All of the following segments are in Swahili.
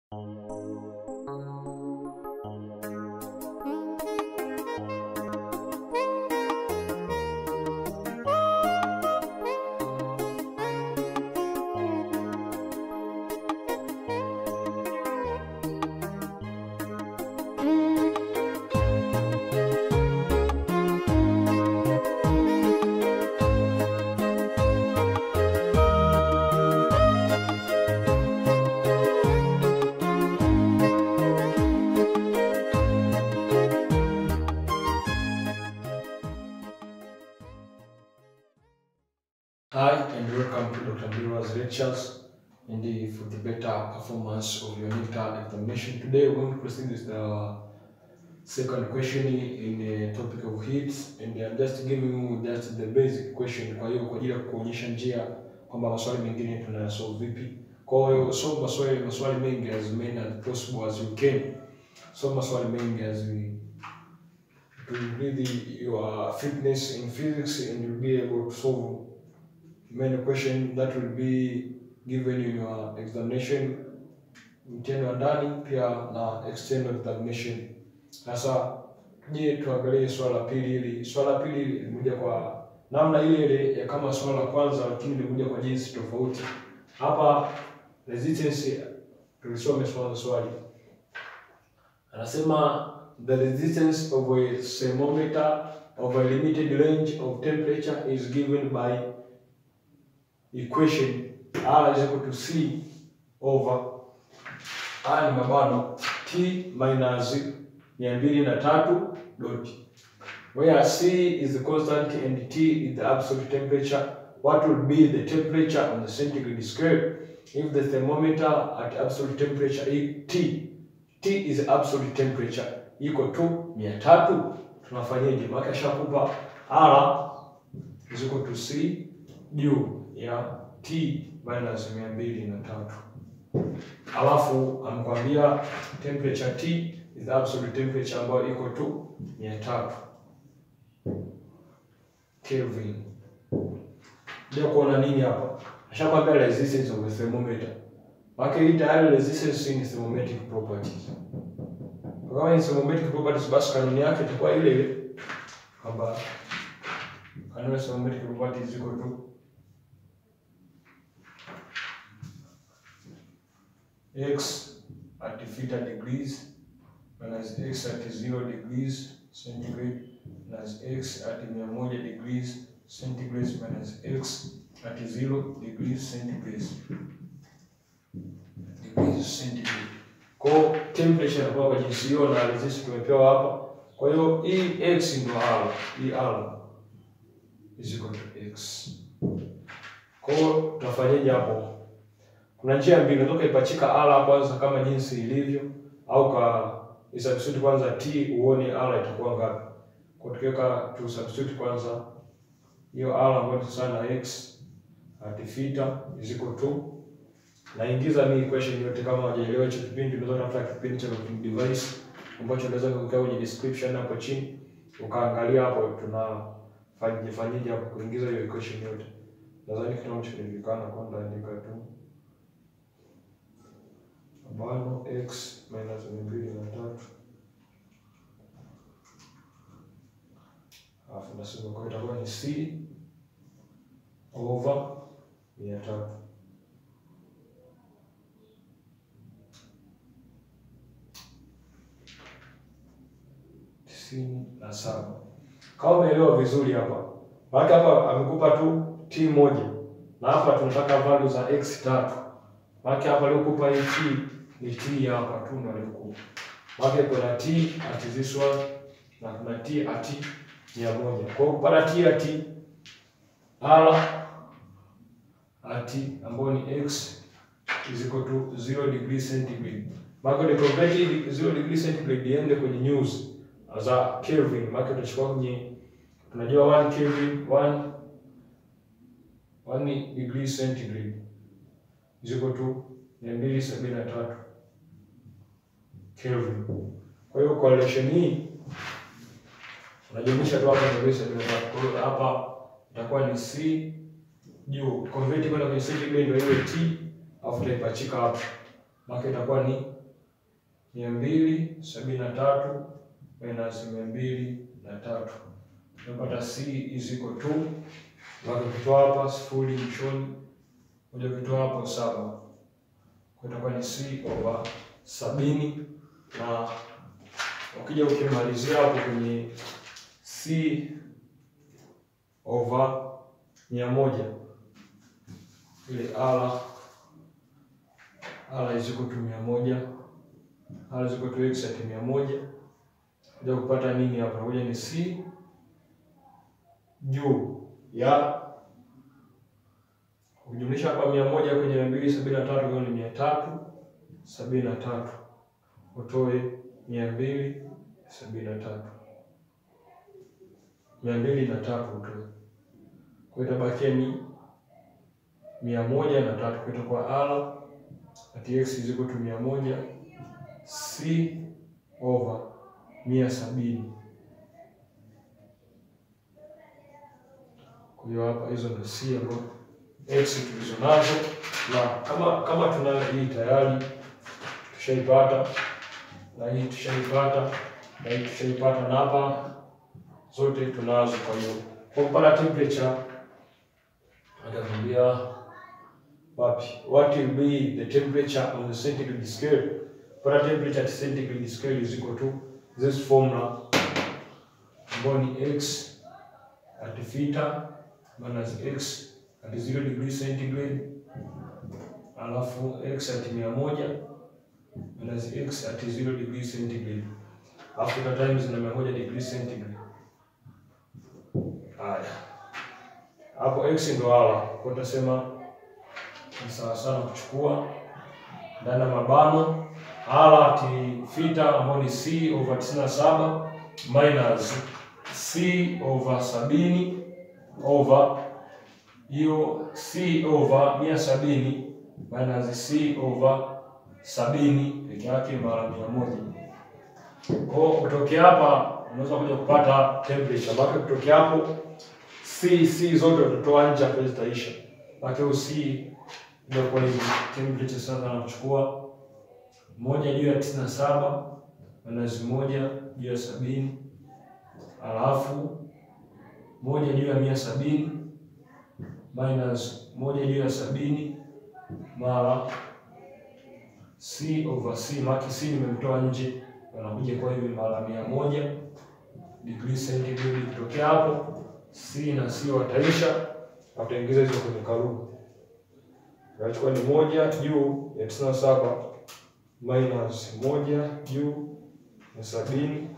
Hi and welcome to Dr. Mbira's lectures and the- for the better performance of your NICTA examination. Today we're going to proceed with the second question in the topic of heats and I'm just giving you just the basic question kwa hiyo kwa ajili ya kuonyesha njia kwamba maswali mengine tunayasolve vipi. Kwa hiyo solve maswali maswali mengi as many as possible as you can. Solve maswali mengi as we to really your fitness in physics and you'll be able to solve many questions that will be given in your examination mtihani wa ndani pia na external examination. Sasa je, tuangalie swala la pili hili. Swala la pili limekuja kwa namna ile ile ya kama swala la kwanza, lakini limekuja kwa jinsi tofauti. Hapa resistance, tulisome swala swali, anasema the resistance of a thermometer of a limited range of temperature is given by equation R is equal to C over R ni mabano T minus mia mbili na tatu dot where C is the constant and T is the absolute temperature what would be the temperature on the centigrade scale if the thermometer at absolute temperature i- T T is absolute temperature iko tu mia tatu tunafanyaje? Maana shakupa R is equal to C juu ya T minus mia mbili na tatu alafu amekwambia temperature T is the absolute temperature ambayo iko tu mia tatu Kelvin. Ndio kuona nini hapa? Ashakwambia resistance of a thermometer. Maana hii tayari resistance ni thermometric properties. Kwa kama ni thermometric properties basi kanuni yake itakuwa ile ile kwamba kanuni ya thermometric properties iko tu x at theta degrees minus x at zero degrees centigrade minus x at mia moja degrees centigrade minus x at zero degrees centigrade degrees centigrade. Kwa hiyo temperature inakuwa kwa jinsi hiyo na resistance tumepewa hapa. Kwa hiyo hii x ndio r, hii r is equal to x. Kwa hiyo tutafanyaje hapo? Kuna njia mbili, unaweza ukaipachika r kwanza kama jinsi ilivyo, au ka substitute kwanza t uone r itakuwa ngapi. Kwa tukiweka tu substitute kwanza hiyo r ambayo ni sawa na x at theta is equal to naingiza mi equation yote. Kama hujaelewa hicho kipindi, unaweza kutafuta kipindi cha Looking device ambacho unaweza kuweka kwenye description hapo chini, ukaangalia hapo tunafanyije fanyije hapo kuingiza hiyo equation yote. Nadhani kitu kinachojulikana kwa ndaandika tu ambalo x minus mia mbili na tatu alafu nasema kwa itakuwa ni c over mia tatu tisini na saba. Kama umeelewa vizuri hapa, maana hapa amekupa tu t moja na hapa tunataka value za x tatu. Maana hapa aliokupa hii t ni t hapa tu ndio alikupa. Maana kuna t at this one na kuna t at mia moja. Kwa hiyo kupata t at r at ambayo ni x is equal to 0 degree centigrade. Maana ni convert hii 0 degree centigrade iende kwenye news za Kelvin. Maana utachukua kwenye tunajua 1 Kelvin 1 1 degree centigrade is equal to mia mbili sabini na tatu Kelvin. Kwa hiyo correlation hii unajumlisha tu hapa mia mbili sabini na tatu. Kwa hiyo hapa itakuwa ni C juu convert kwenda kwenye centigrade ndio iwe T alafu utaipachika hapa. Maana itakuwa ni mia mbili sabini na tatu minus mia mbili na tatu tunapata c is equal to moja ukitoa hapa sifuri mwishoni, moja ukitoa hapo saba, kwa itakuwa ni c over sabini, na ukija ukimalizia hapo kwenye c over mia moja ile r r is equal to mia moja r is equal to x at mia moja kuja kupata nini hapa? Kuja ni c juu ya ukijumlisha hapa mia moja kwenye mia mbili sabini na tatu hiyo ni mia tatu sabini na tatu utoe mia mbili sabini na tatu mia mbili na tatu utoe, kwa itabakia ni mia moja na tatu kwa itakuwa r at x is equal to mia moja c over mia sabini. Kwa hiyo hapa hizo ndio c ambazo x tulizo nazo, na kama kama tunayo hii tayari tushaipata, na hii tushaipata, na hii tushaipata, na hapa zote tunazo. Kwa hiyo kwa kupata temperature atakwambia wapi, what will be the temperature on the centigrade scale. Kupata temperature at centigrade scale is equal to this formula ambayo ni x at theta minus x at 0 degree centigrade alafu x at mia moja minus x at 0 degree centigrade alafu ta times na mia moja degree centigrade. Haya, hapo x ndo ala kwa utasema ni sawa sana kuchukua ndani ya mabano ala at theta ambayo ni c over 97 minus c over sabini over hiyo c over mia sabini minus c over sabini peke yake mara mia moja. Kwa kutokea hapa unaweza kuja kupata temperature baki kutokea hapo c c zote utatoa nje hapo zitaisha. Baki hiyo c ndio kwa hiyo temperature sasa anachukua moja juu ya tisini na saba minus moja juu ya sabini alafu moja juu ya mia sabini minus moja juu ya sabini mara c over c, maki c nimemtoa nje, anakuja kwa hivi mara mia moja degree centigrade. Kutokea hapo c na c wataisha, wataingiza hizo kwenye karubu, nachukua ni moja juu ya tisini na saba minus moja juu ya sabini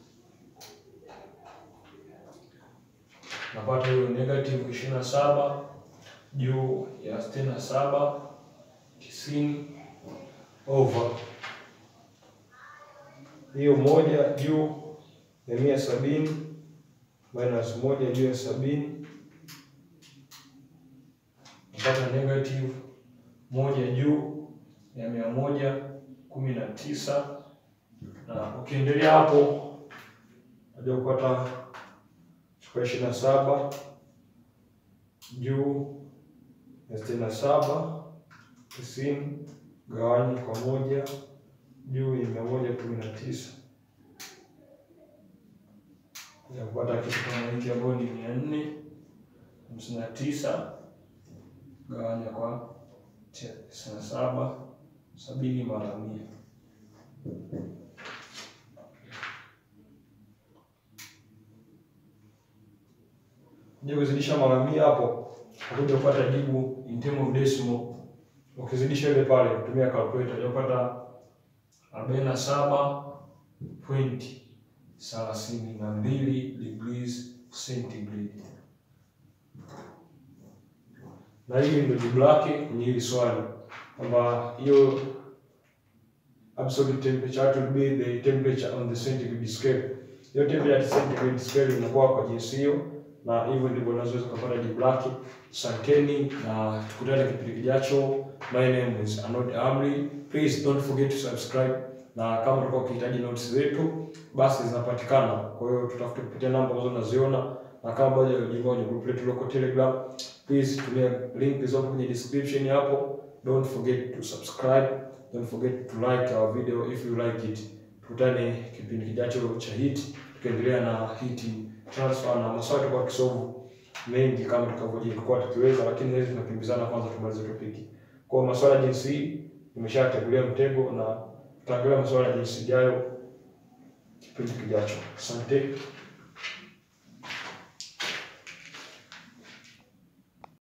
napata hiyo negative ishirini na saba juu ya sitini na saba tisini over hiyo moja juu ya mia sabini minus moja juu ya sabini napata negative moja juu ya mia moja kumi na tisa na ukiendelea hapo naja kupata chukua ishirini na saba juu ya sitini na saba tisini gawanya kwa moja juu ya mia moja kumi na tisa ya kupata kitu kama hiki ambayo ni mia nne hamsini na tisa gawanya kwa tisini na saba sabini mara mia kuja kuzidisha mara mia hapo akuja kupata jibu in term of decimal. Ukizidisha ile pale kutumia calculator utapata arobaini na saba pointi thelathini na mbili degrees centigrade, na hili ndio jibu lake kwenye hili swali kwamba hiyo absolute temperature will be the temperature on the centigrade scale. Hiyo temperature at centigrade scale inakuwa kwa jinsi hiyo na hivyo ndivyo unaweza kupata jibu lake. Asanteni na tukutane kipindi kijacho. My name is Anod Amri. Please don't forget to subscribe, na kama utakuwa ukihitaji notes zetu basi zinapatikana. Kwa hiyo tutafute kupitia namba ambazo unaziona, na kama bado hujajiunga kwenye group letu loko Telegram, please tumia link zilizopo kwenye description hapo. Don't forget to subscribe Don't forget to like our video if you like it. Tukutane kipindi kijacho cha hit, tukiendelea na hit transfer na maswali kwa kisomo mengi kama tutakavyokuwa tukiweza, lakini leo tunakimbizana kwanza tumalize topiki. Kwa maswala jinsi hii nimeshategulia mtego na tutaangalia maswala jinsi ijayo kipindi kijacho. Asante.